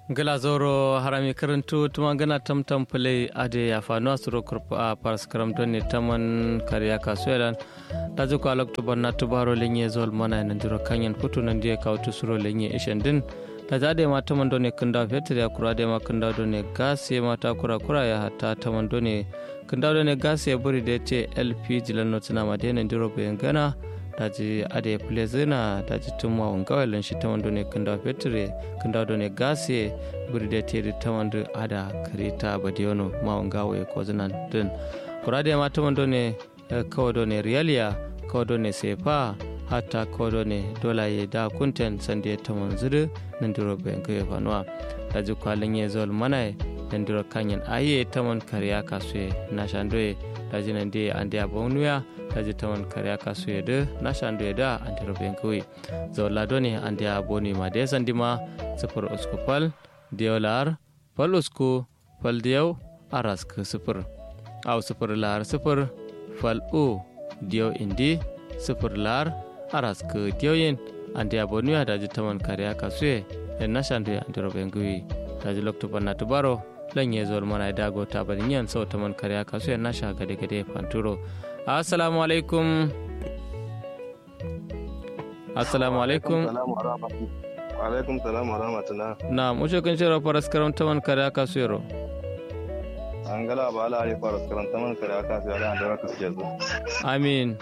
gala zoro harami karantu tuma gana tamtam play ade ya fanu asuro kurpa a paras karam doni taman kariya kasuelan da zuko alok to banna to baro lenye zol mana nan diro kanyen putu nan die kautu suro lenye ishen din da zade ma taman doni kunda fetur ya kura de ma kunda doni gas ya mata kura kura ya hatta taman doni kunda doni gas ya buri da ce lp jilan notina ma de nan diro bayan gana daji ade plezina daji tumma on gawalen shi tawando ne kanda petre kanda do ne gase burde tiri tawando ada karita badiono ma on gawo e kozinan din kurade ma tawando ne kawdo ne rialia kawdo ne sefa hatta kawdo ne dola ye da kunten sande tawon zuru nan duro ben ke fanwa daji kwalin ye zol manai nan duro kanyen aye tawon kariya kasue na shandoye daji nan de ande abonuya taji tawan kariya kasu yede nasha andu yeda andi roben kuwi zola doni andi aboni ma de sandima sifur usku pal diolar pal usku pal diyaw aras ke sifur aw sifur lar sifur pal u diyaw indi sifur lar aras ke diyaw andi aboni ya daji tawan kariya kasu ye en nasha andu andi roben kuwi taji lokto panna tubaro lanye zol mana dago tabarinyan sau taman kariya kasu ye nasha gade gade panturo assalamu alaikum assalamu alaikum alaikum salam wa rahmatullah na mushe kun shirya faras karanta man kare aka su yaro an gala ba ala ali faras karanta man kare aka su yaro an da raka su yanzu amin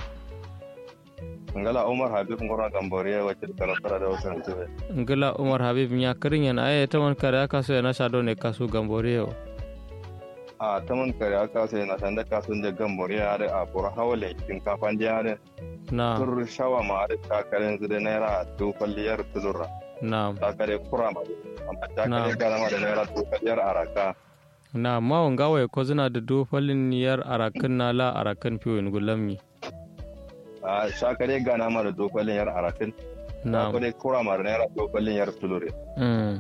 an gala umar habib ngora gamboriya wacce da karanta da wasu rantube ngala umar habib ya kirin yana aya ta man kare aka su yana shado ne kasu gamboriya a ta man kare aka sai na sanda kasun da gambori ya da a bura hawale cikin kafan da ya na tur shawa ma da takaren zu da naira to kwalliyar tulura na takare kura ma amma takare gara ma da naira to kwalliyar araka na ma wanga wai ko zina da dofalin yar arakan na la arakan fiwin gulammi a shakare gana ma da to kwalliyar arakan na takare kura ma da naira to kwalliyar tulure mm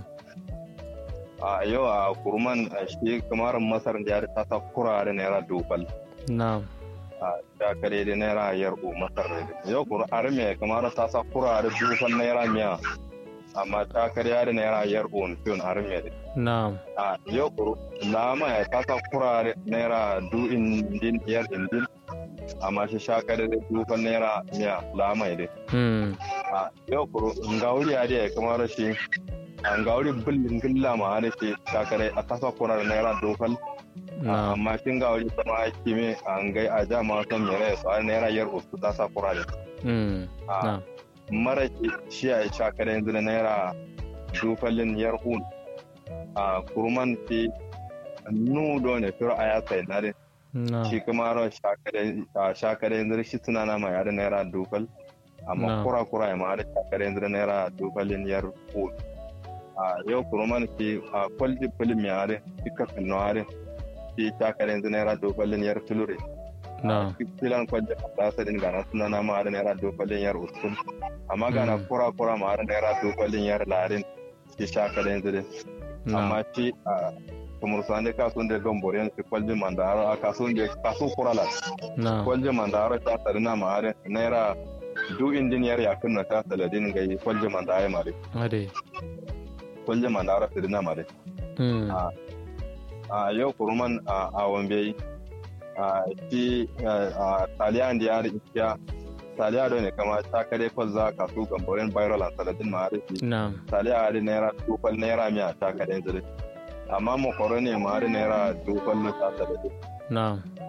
a yau a kurman a shi kamar masar da ya ta ta kura da naira dubal na a shakare da naira yarbu masar da yau kura arme kamar ta sa kura da dubal naira miya amma shakare da naira yarbu tun arme da na a yau kuru lama ya ta sa kura da naira du indin yar indin amma shi shakare da dubal naira miya lama ya mm a yau kuru ngauri ya da kamar shi an gauri bullin gilla ma da ke shakare a tasa kura da naira dubal na amma kin ga wani sama kimi an gai a ja ma son mere su a naira yar uku ta sa kura da mm na mara ki shi a sha kare yanzu da naira dufalin yar hun a kurman ki nu do ne firo a ya sai na de na shi kuma ro sha kare a sha kare yanzu shi suna na ma ya da naira dufal Na. amma kura kura ya ma da sha kare yanzu da naira dufalin yar hun a yau kurman ki a kwalji filim ya da kika finno are shi sha kare yanzu naira dufalin yar tulure na filan kwanje ta sadin gana suna na ma da naira dokalin yar usul amma gana Mm. kura kura ma da naira dokalin yar larin ki shaka da yanzu dai na amma ci a kumur sande kasun da gamboriyan ki kwalje mandaro a kasun da kasu kura la na kwalje mandaro ta sadin na ma da naira du injiniyar yakin na ta saladin ga kwalje mandaro ma da ade kwalje mandaro sadin na ma da mm a a yau kuruman a a wambe a shi a taliya da ya rikiya taliya da ne kama ta kare kwalza ka su gamborin viral and saladin ma rufi na taliya da naira tufal naira miya ta kare zuri amma makoro ne ma da naira tufal na ta saladin na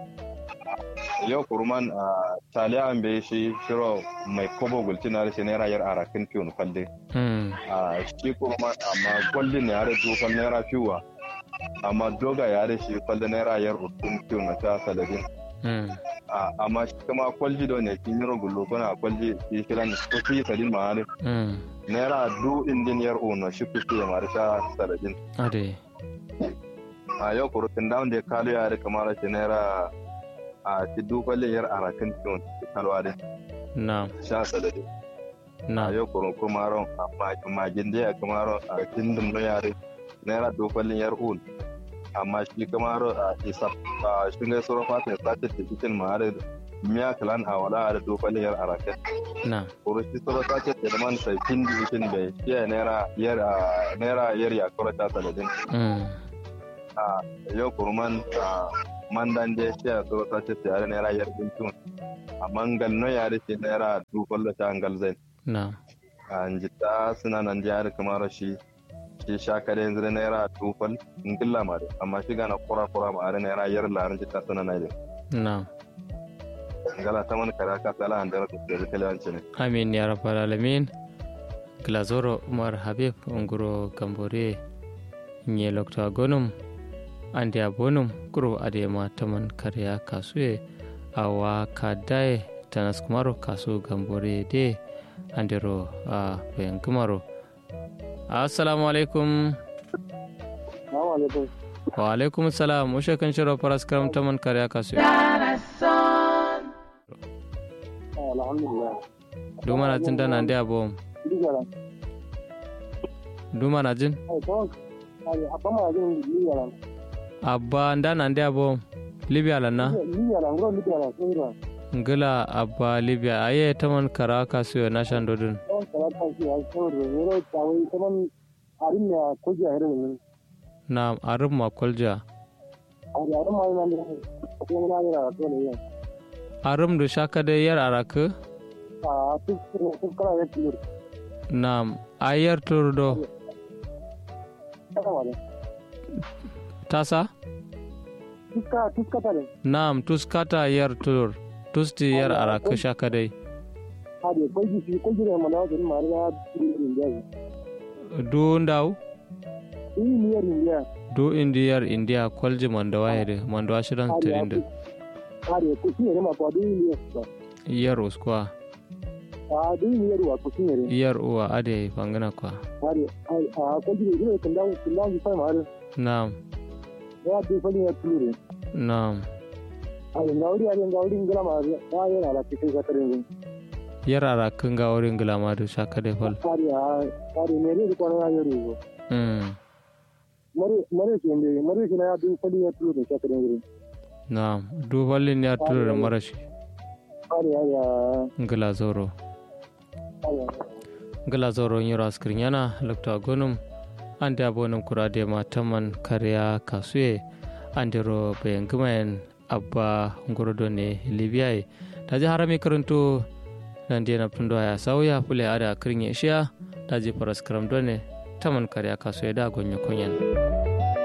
yau kuruman a taliya an bai shi shiro mai kobo gulci na da shi naira yar arakin fiyon falle mm a shi kuruman amma kwallin ne ya da tufal naira fiwa amma doga ya da shi falle naira yar utun fiyon na ta saladin mm a amma shi kuma kwalji da ne kin yiro gullo kuna kwalji shi kiran ko shi sadin ma ne mm naira du injiniyar ono shi ku ya mara ta sadin ade a yau kurutun da wanda ya kalu ya rika mara shi naira a shi du kwallin yar arakin tun kalwa da na sha sadin na a yau kurun kuma ron amma magin da ya kuma ron a kin dum no yare naira du kwallin yar un amma shi kuma ron a isa a shi ne sura fatin sa ta cikin ma miya kalan a wala da dofali yar araket na kuro shi soro ta ce da man sai kin di kin bai ya naira yar a naira yar ya kuro ta saladin mm a yau kurman a mandan je shi ya soro ta ce yar naira yar din tun a mangal no yare ce naira dofal da ta angal zai na a jita suna nan jihar kamar shi shi shakare yanzu da naira dofal ngilla ma da amma shi gana kura kura ma are naira yar larin jita suna na da na ngala ta man kara ka sala andara ko da kalewanci ne amin ya rabbal alamin glazoro umar habib nguro gambore nye lokta gonum ande abonum kuro adema taman karya kasue awa kadae tanas kumaro kasu gambore de andero a bayan kumaro assalamu alaikum Assalamu alaikum. wa alaikum salam ushe kan shiro paras karam taman karya kasue Alhamdulillah. dumana jin dana ande abom Ligara. dumana jin Ai kawai ai apa ma jin ligara. abba ndana ande abom libya lanna Ligara ngro ligara sura. ngila abba libya aye taman kara kasuyo na shandodun Kawai kala ta shi ai sura. Ngro tawai kaman arin ne ko ja hare ne. na arum makolja Ai arin ma nan ne. Ko na ne ra to ne. arum du shaka de yar araku Ah tu tu kala ya tilur. na ayar turdo Kala wale. tasa Tuska tuska tare. nam tuskata yar tur tusti yar araku shaka de Ade ko ji shi ko ji ne mana da ma ya tilur ne. du ndaw Ini ni ya ni ya. du indi yar india kolji mando wayede mando ashiran tirinde Ade ko shi ne ma ko du ni ya. yar uskwa Ah du ni ya wa ko shi ne. yar uwa ade fangana kwa Ade ai ah ko ji ne kan da kan da fa ma nam ya du fa ni ya tilur. nam ಅದು ಗೌರಿ ಅದು ಗೌರಿ ಹಿಂಗೆಲ್ಲ ಮಾಡಿ ಏನಲ್ಲ ಚಿಕ್ಕ ಸಕ್ಕರೆ yar araku nga wurin gilamadu shaka de fal ಸಾರಿ ಸಾರಿ ಮೇರೆ ಕೊನೆಯಾಗಿರು ಇವು mm. ಮರಿ ಮರಿ ಕೇಂದ್ರ ಮರಿ ಕೇಳ ಅದು ಪಡಿ ಎತ್ತು ಸಕ್ಕರೆ nam du fallin yar tur marashi ಸಾರಿ ಅದ ngila zoro ngila zoro nyiro askrin yana lokta gonum ande abonum kurade ma taman karya kasue andero bayan gumayen abba ngorodo ne libya taji harami karanto nande na pundo ya sauya pule ada akrin ya taji paras karam done taman karya kasue da gonyo konyen